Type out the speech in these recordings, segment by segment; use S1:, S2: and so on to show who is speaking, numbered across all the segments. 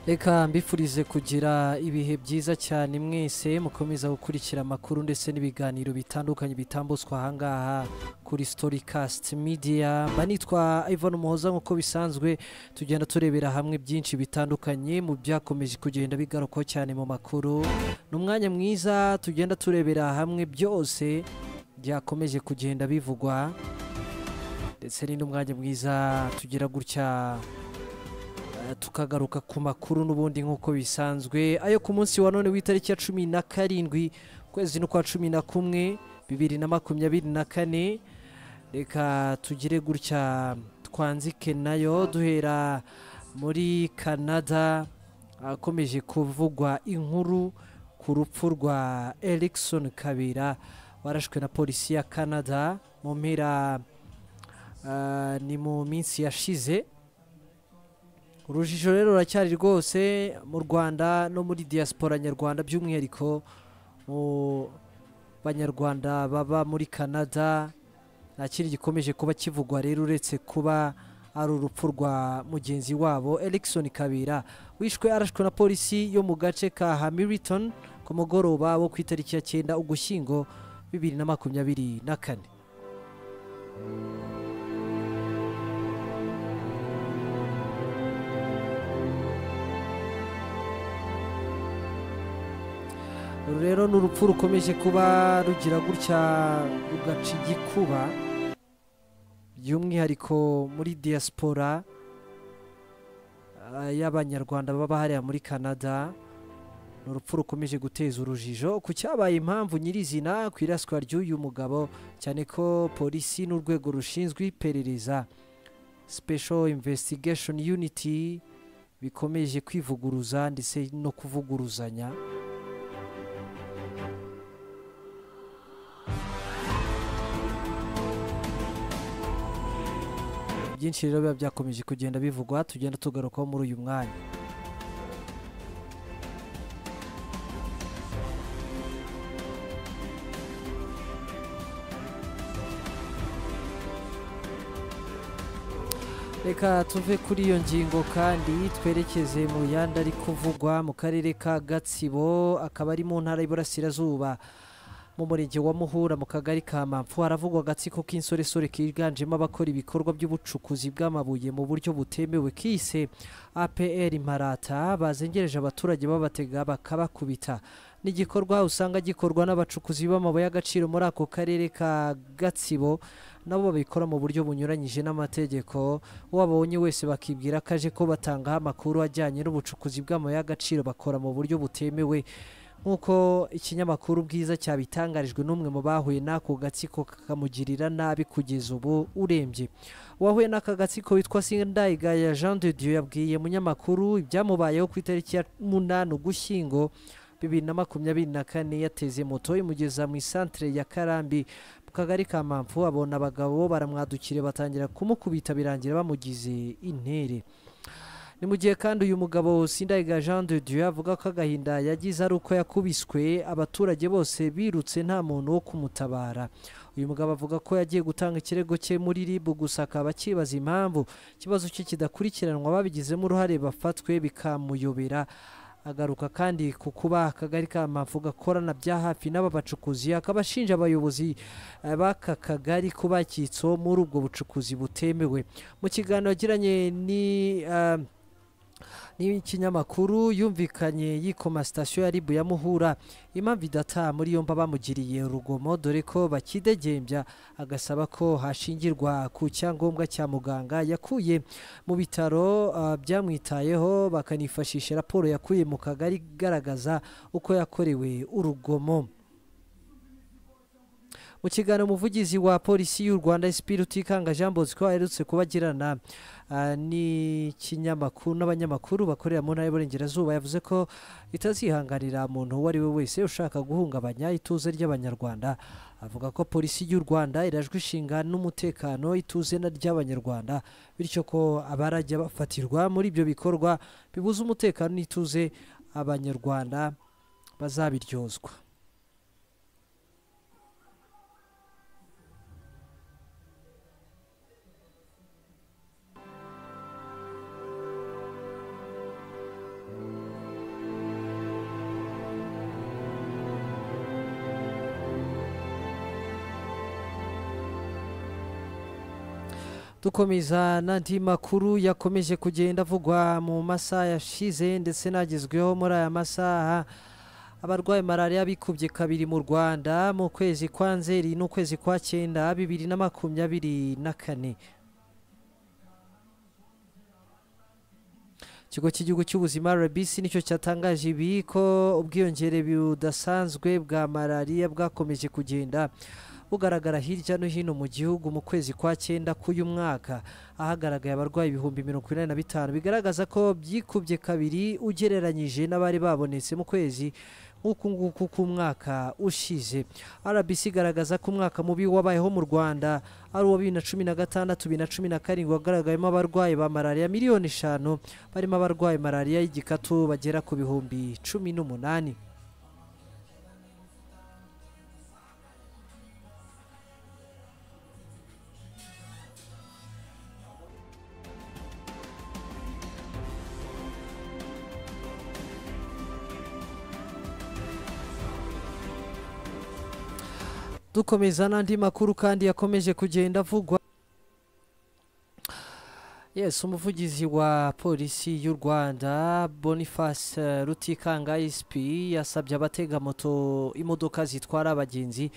S1: reka mbifurize kugira ibihe byiza cyane mwese mukomeza gukurikira amakuru ndetse n'ibiganiro bitandukanye bitambuswa ahangaha kuri storicast media mba nitwa ivan umuhoza nk'uko bisanzwe tugenda turebera hamwe byinshi bitandukanye mu byakomeje kugenda bigarukaho cyane mu makuru ni umwanya mwiza tugenda turebera hamwe byose byakomeje kugenda bivugwa ndetse ni n'umwanya mwiza tugira gutya tukagaruka ku makuru n'ubundi nk'uko bisanzwe ayo ku munsi wa none w'itariki ya cumi na karindwi ukwezi n'ukwa cumi na kumwe bibiri na makumyabiri na kane reka tugire gutya twanzike nayo duhera muri canada ahakomeje kuvugwa inkuru ku rupfu rwa erikson kabera warashwe na polisi ya canada mu mpera ah, ni mu minsi yashize urujijo rero ruracyari rwose mu rwanda no muri diaspora nyarwanda by'umwihariko mu banyarwanda baba muri canada nta kindi gikomeje kuba kivugwa rero uretse kuba ari urupfu rwa mugenzi wabo erikson kabira wishwe arashwe na polisi yo mu gace ka hamilton ku mugoroba wo ku itariki ya cyenda ugushyingo bibiri na makumyabiri na kane uru rero ni urupfu rukomeje kuba rugira gutya rugaca igikuba by'umwihariko muri diaspora ah, y'abanyarwanda baba hariya muri canada ni urupfu rukomeje guteza urujijo ku cyabaye impamvu nyirizina ku iraswa ry'uyu mugabo cyane ko polisi n'urwego rushinzwe iperereza special investigation unity bikomeje kwivuguruza ndetse no kuvuguruzanya byinshi rero biba byakomeje kugenda bivugwa tugenda tugarukaho muri uyu mwanya reka tuve kuri iyo ngingo kandi twerekeze mu yandi ari kuvugwa mu karere ka gatsibo akaba ari mu ntara y'iburasirazuba mu murenge wa muhura mu kagari ka mpamvu haravugwa agatsiko k'insoresore kiganjemo abakora ibikorwa by'ubucukuzi bw'amabuye mu buryo butemewe kise apr imparata bazengereje abaturage babatega bakabakubita ni igikorwa usanga gikorwa n'abacukuzi b'amabuye y'agaciro muri ako karere ka gatsibo nabo babikora mu buryo bunyuranyije n'amategeko uwabonye wese bakibwira ko aje ko batangaho amakuru ajyanye n'ubucukuzi bw'amabuye y'agaciro bakora mu buryo butemewe nk'uko ikinyamakuru bwiza cyabitangarijwe n'umwe mu bahuye n'ako gatsiko kakamugirira nabi kugeza ubu urembye uwahuye n'aka gatsiko witwa sindayigaya jean de dieu yabwiye munyamakuru ibyamubayeho ku itariki ya munani ugushyingo bibiri na makumyabiri na kane yateze moto imugeza mu isantere ya karambi mu kagari ka mpamvu abona abagabo baramwadukire batangira kumukubita birangira bamugize intere ni mu gihe kandi uyu mugabo Sindayigaya Jean de Dieu avuga ko agahinda yagize ari uko yakubiswe abaturage bose birutse nta muntu wo kumutabara uyu mugabo avuga ko yagiye gutanga ikirego cye muri RIB gusa akaba akibaza impamvu ikibazo cye kidakurikiranwa babigizemo uruhare bafatwe bikamuyobera agaruka kandi ku kuba akagari ka Mpamvu gakorana bya hafi n'aba bacukuzi akaba ashinja abayobozi eh, b'aka kagari kuba cyitso muri ubwo bucukuzi butemewe mu kiganiro yagiranye ni eh, n'ikinyamakuru yumvikanye yikoma sitasiyo ya RIB ya Muhura impamvu idataha muri yombi bamugiriye urugomo dore ko bakidegembya agasaba ko hashingirwa ku cyangombwa cya muganga yakuye mu bitaro ah, byamwitayeho bakanifashisha raporo yakuye mu kagari igaragaza uko yakorewe urugomo mu kiganiro umuvugizi wa polisi y'u rwanda SP rutikanga jean bosco aherutse kuba agirana ah, n'ikinyamakuru n'abanyamakuru bakorera mu ntara y'uburengerazuba yavuze ko itazihanganira umuntu uwo ari we wese ushaka guhungabanya ituze ry'abanyarwanda avuga ko polisi y'u rwanda irajwe ishinga n'umutekano ituze na ry'abanyarwanda bityo ko abarajya bafatirwa muri ibyo bikorwa bibuza umutekano n'ituze abanyarwanda bazabiryozwa dukomeza n'andi makuru yakomeje kugenda avugwa mu masaha yashize ndetse n'agezweho muri aya masaha abarwaye malariya bikubye kabiri mu rwanda mu kwezi kwa nzeri n'ukwezi kwa cyenda bibiri na makumyabiri na kane ikigo cy'igihugu cy'ubuzima rbc nicyo cyatangaje ibi ko ubwiyongere budasanzwe bwa malariya bwakomeje kugenda bugaragara hirya no hino mu gihugu mu kwezi kwa cyenda k'uyu mwaka ahagaragaye abarwayi ibihumbi mirongo inani na bitanu bigaragaza ko byikubye kabiri ugereranyije n'abari babonetse mu kwezi nk'uku nguku k'umwaka ushize rbc igaragaza ko umwaka mubi wabayeho mu rwanda ari uwa bibiri na cumi na gatandatu bibiri na cumi na karindwi wagaragayemo abarwayi ba malariya miliyoni eshanu barimo abarwaye malariya y'igikatu bagera ku bihumbi cumi n'umunani dukomeza n'andi makuru kandi yakomeje kugenda avugwa yes umuvugizi wa polisi y'u rwanda boniface rutikanga isp yasabye abatega moto imodoka zitwara abagenzi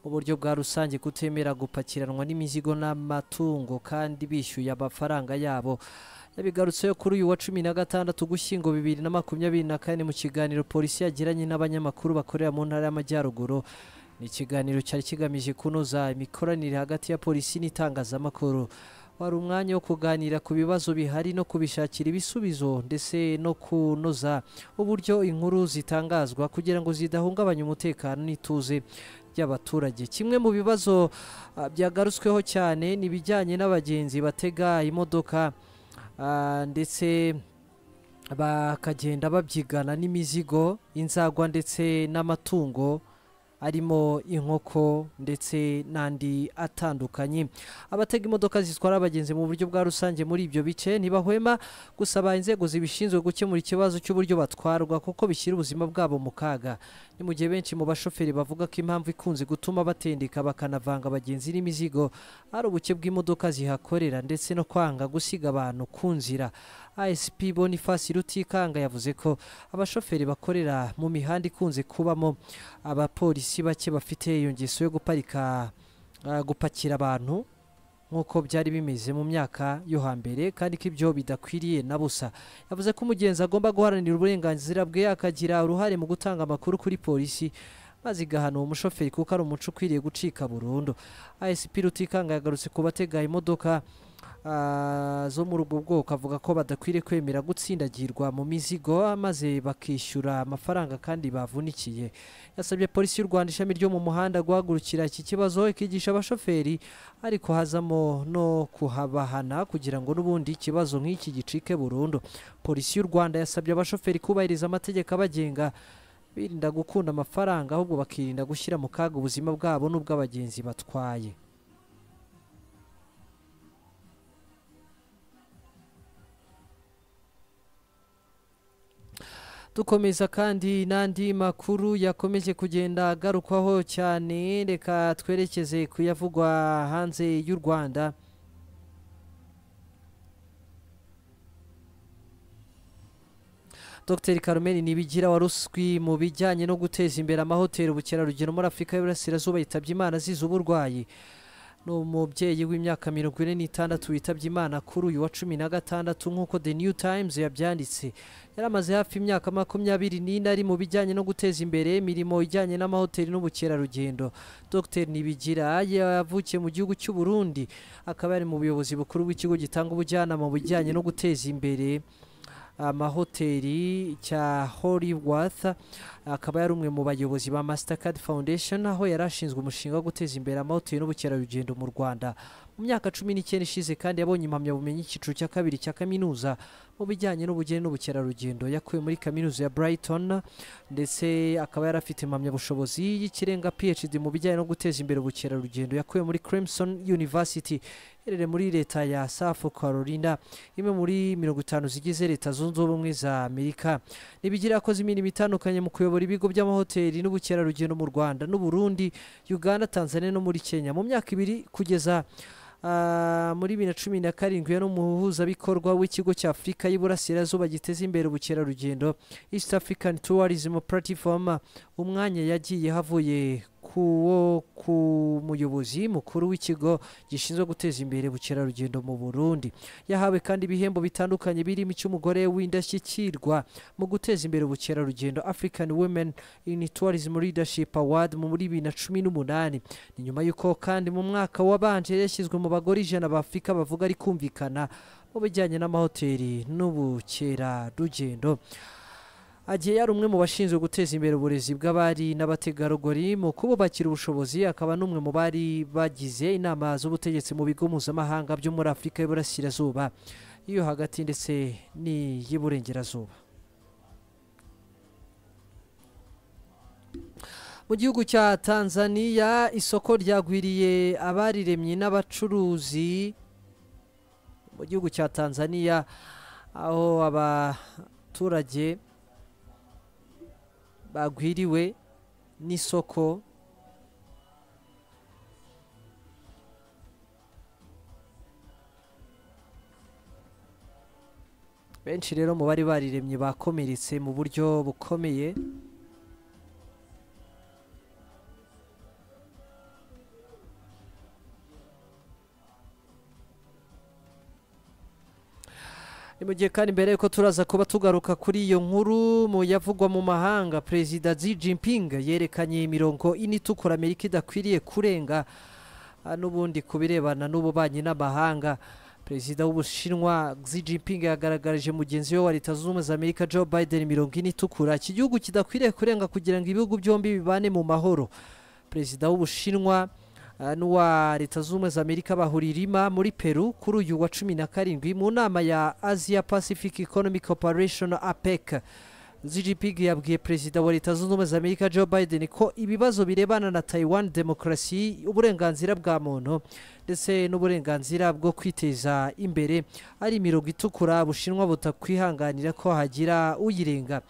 S1: mu buryo bwa rusange kutemera gupakiranwa n'imizigo n'amatungo kandi bishyuye amafaranga yabo yabigarutseho kuri uyu wa cumi na gatandatu gushyingo bibiri na makumyabiri na kane mu kiganiro polisi yagiranye n'abanyamakuru bakorera mu ntara y'amajyaruguru ni ikiganiro cyari kigamije kunoza imikoranire hagati ya polisi n'itangazamakuru wari umwanya wo kuganira ku bibazo bihari no kubishakira ibisubizo ndetse no kunoza uburyo inkuru zitangazwa kugira ngo zidahungabanya umutekano n'ituze by'abaturage kimwe mu bibazo byagarutsweho cyane ni ibijyanye n'abagenzi batega imodoka ndetse bakagenda babyigana n'imizigo inzagwa ndetse n'amatungo arimo inkoko ndetse n'andi atandukanye abatega imodoka zitwara abagenzi mu buryo bwa rusange muri ibyo bice ntibahwema gusaba inzego zibishinzwe gukemura ikibazo cy'uburyo batwarwa kuko bishyira ubuzima bwabo mu kaga ni mu gihe benshi mu bashoferi bavuga ko impamvu ikunze gutuma batendeka bakanavanga abagenzi n'imizigo ari ubuke bw'imodoka zihakorera ndetse no kwanga gusiga abantu ku nzira asp boniface rutikanga yavuze ko abashoferi bakorera mu mihanda ikunze kubamo abapolisi abapolisi bake bafite iyo ngeso yo guparika gupakira abantu nk'uko byari bimeze mu myaka yo hambere kandi ko ibyo bidakwiriye na busa yavuze ko umugenzi agomba guharanira uburenganzira bwe akagira uruhare mu gutanga amakuru kuri polisi maze igahana uwo mushoferi kuko ari umuco ukwiriye gucika burundu asp rutikanga yagarutse ku batega imodoka zo muri ubwo bwoko avuga ko badakwiriye kwemera gutsindagirwa mu mizigo maze bakishyura amafaranga kandi bavunikiye yasabye polisi y'u rwanda ishami ryo mu muhanda guhagurukira iki kibazo ikigisha abashoferi ariko hazamo no kuhabahana kugira ngo n'ubundi ikibazo nk'iki gicike burundu polisi y'u rwanda yasabye abashoferi kubahiriza amategeko abagenga birinda gukunda amafaranga ahubwo bakirinda gushyira mu kaga ubuzima bwabo n'ubw'abagenzi batwaye dukomeza kandi n'andi makuru yakomeje kugenda agarukwaho cyane reka twerekeze kuyavugwa hanze y'u rwanda dr carmen nibigira waruswi mu bijyanye no guteza imbere amahoteli ubukerarugendo muri afurika y'uburasirazuba yitabye imana azize uburwayi ni umubyeyi w'imyaka mirongo ine n'itandatu witabye imana kuri uyu wa cumi na gatandatu nk'uko the new times yabyanditse yari amaze hafi imyaka makumyabiri n'ine ari mu bijyanye no guteza imbere imirimo ijyanye n'amahoteli n'ubukerarugendo dr nibigira yavukiye mu gihugu cy'u burundi akaba yari mu buyobozi bukuru bw'ikigo gitanga ubujyanama mu bijyanye no guteza imbere amahoteli cya Hollyworth akaba yari umwe mu bayobozi ba Mastercard Foundation aho yari ashinzwe umushinga wo guteza imbere amahoteli n'ubukerarugendo mu Rwanda mu myaka cumi n'icyenda ishize kandi yabonye impamyabumenyi y'icyiciro cya kabiri cya kaminuza mu bijyanye n'ubugeni n'ubukerarugendo yakuye muri kaminuza ya Brighton ndetse akaba yari afite impamyabushobozi y'ikirenga PhD mu bijyanye no guteza imbere ubukerarugendo yakuye muri Clemson University iherereye muri leta ya South Carolina imwe muri mirongo itanu zigize leta zunze ubumwe za Amerika nibigira yakoze imirimo itandukanye mu kuyobora ibigo by'amahoteli n'ubukerarugendo mu Rwanda n'u Burundi Uganda Tanzania no muri Kenya mu myaka ibiri kugeza Ah, muri bibiri na cumi na karindwi yari umuhuzabikorwa w'ikigo cya afurika y'iburasirazuba giteza imbere ubukerarugendo east african tourism platform umwanya yagiye havuye kuwo ku muyobozi mukuru w'ikigo gishinzwe guteza imbere ubukerarugendo mu burundi yahawe kandi ibihembo bitandukanye birimo icy'umugore w'indashyikirwa mu guteza imbere ubukerarugendo african women in tourism leadership award muri bibiri na cumi n'umunani ni nyuma y'uko kandi mu mwaka wabanje yashyizwe mu bagore ijana ba afurika bavuga ari kumvikana mu bijyanye n'amahoteli n'ubukerarugendo agiye yari umwe mu bashinzwe guteza imbere uburezi bw'abari n'abategarugori mu kububakira ubushobozi akaba n'umwe mu bari bagize inama z'ubutegetsi mu bigo mpuzamahanga byo muri afurika y'iburasirazuba iyo hagati ndetse n'iy'iburengerazuba mu gihugu cya tanzania isoko ryagwiriye abariremye n'abacuruzi mu gihugu cya tanzania aho abaturage bagwiriwe n'isoko benshi rero mu bari bariremye bakomeretse mu buryo bukomeye ni mu gihe kandi mbere yuko turaza kuba tugaruka kuri iyo nkuru mu yavugwa mu mahanga perezida Xi Jinping yerekanye imirongo ine itukura amerika idakwiriye kurenga ah, n'ubundi ku birebana n'ububanyi n'amahanga perezida w'ubushinwa Xi Jinping yagaragarije mugenzi we wa leta zunze ubumwe za amerika joe biden imirongo ine itukura iki gihugu kidakwiriye kurenga kugira ngo ibihugu byombi bibane mu mahoro perezida w'ubushinwa Uh, n'uwa leta zunze ubumwe za amerika bahuririma muri peru kuri uyu wa cumi na karindwi mu nama ya asia pacific economic cooperation apec zgpg yabwiye perezida wa leta zunze ubumwe za amerika joe biden ko ibibazo birebana na taiwan demokarasi uburenganzira bwa muntu ndetse n'uburenganzira bwo kwiteza imbere ari imirongo itukura bushinwa butakwihanganira ko hagira uyirenga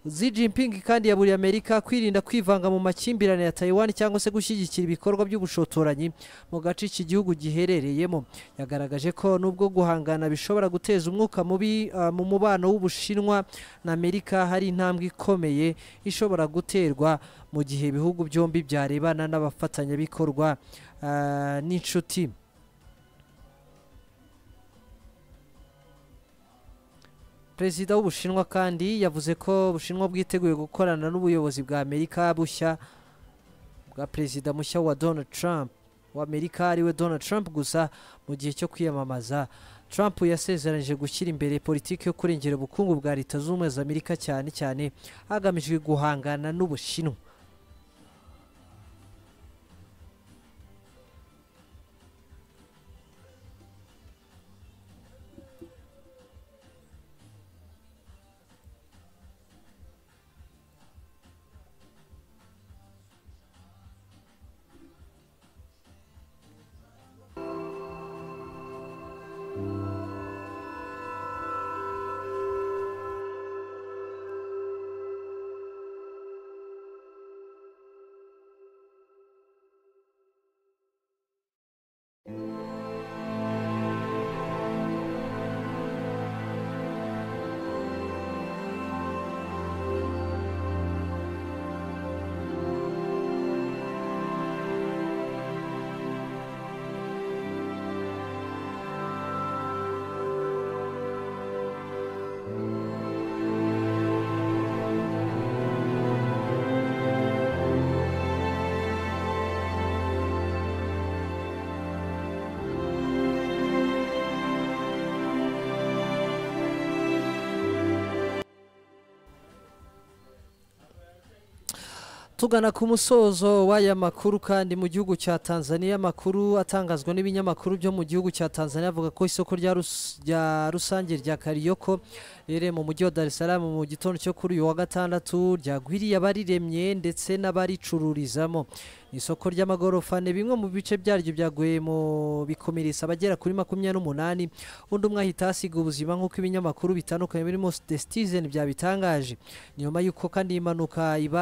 S1: Xi Jinping kandi yaburiye Amerika kwirinda kwivanga mu makimbirane ya Taiwan cyangwa se gushyigikira ibikorwa by'ubushotoranyi mu gace iki gihugu giherereyemo yagaragaje ko nubwo guhangana bishobora guteza umwuka mubi uh, mu mubano w'Ubushinwa na Amerika hari intambwe ikomeye ishobora guterwa mu gihe ibihugu byombi byarebana n'abafatanyabikorwa uh, n'inshuti perezida w'ubushinwa kandi yavuze ko ubushinwa bwiteguye gukorana n'ubuyobozi bwa amerika bushya bwa perezida mushya wa donald trump wa amerika ariwe donald trump gusa mu gihe cyo kwiyamamaza trump yasezeranyije gushyira imbere politiki yo kurengera ubukungu bwa leta zunze ubumwe za amerika cyane cyane hagamijwe guhangana n'ubushinwa tugana ku musozo w'aya makuru kandi mu gihugu cya tanzania amakuru atangazwa n'ibinyamakuru byo mu gihugu cya tanzania avuga ko isoko rya rus- rya rusange rya kariyoko riherereye mu mujyi wa dar es salaam mu gitondo cyo kuri uyu wa gatandatu ryagwiriye abariremye ndetse n'abaricururizamo isoko ry'amagorofa ni bimwe mu bice byaryo byaguye mu bikomeretsa abagera kuri makumyabiri n'umunani undi umwe ahita ahasiga ubuzima nk'uko ibinyamakuru bitandukanye birimo the citizen byabitangaje nyuma y'uko kandi iyi mpanuka ibaye